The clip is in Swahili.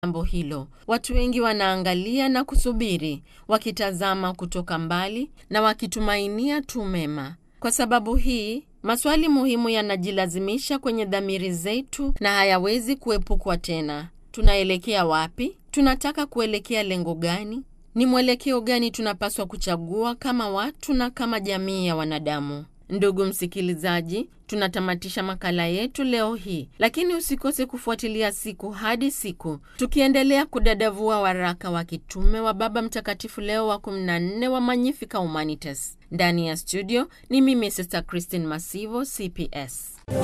jambo hilo. Watu wengi wanaangalia na kusubiri, wakitazama kutoka mbali na wakitumainia tu mema. Kwa sababu hii, maswali muhimu yanajilazimisha kwenye dhamiri zetu na hayawezi kuepukwa tena. Tunaelekea wapi? Tunataka kuelekea lengo gani? Ni mwelekeo gani tunapaswa kuchagua kama watu na kama jamii ya wanadamu? Ndugu msikilizaji, tunatamatisha makala yetu leo hii, lakini usikose kufuatilia siku hadi siku, tukiendelea kudadavua waraka wa kitume wa Baba Mtakatifu Leo wa 14 wa Magnificat Humanitas. Ndani ya studio ni mimi Sister Christine Masivo, CPS.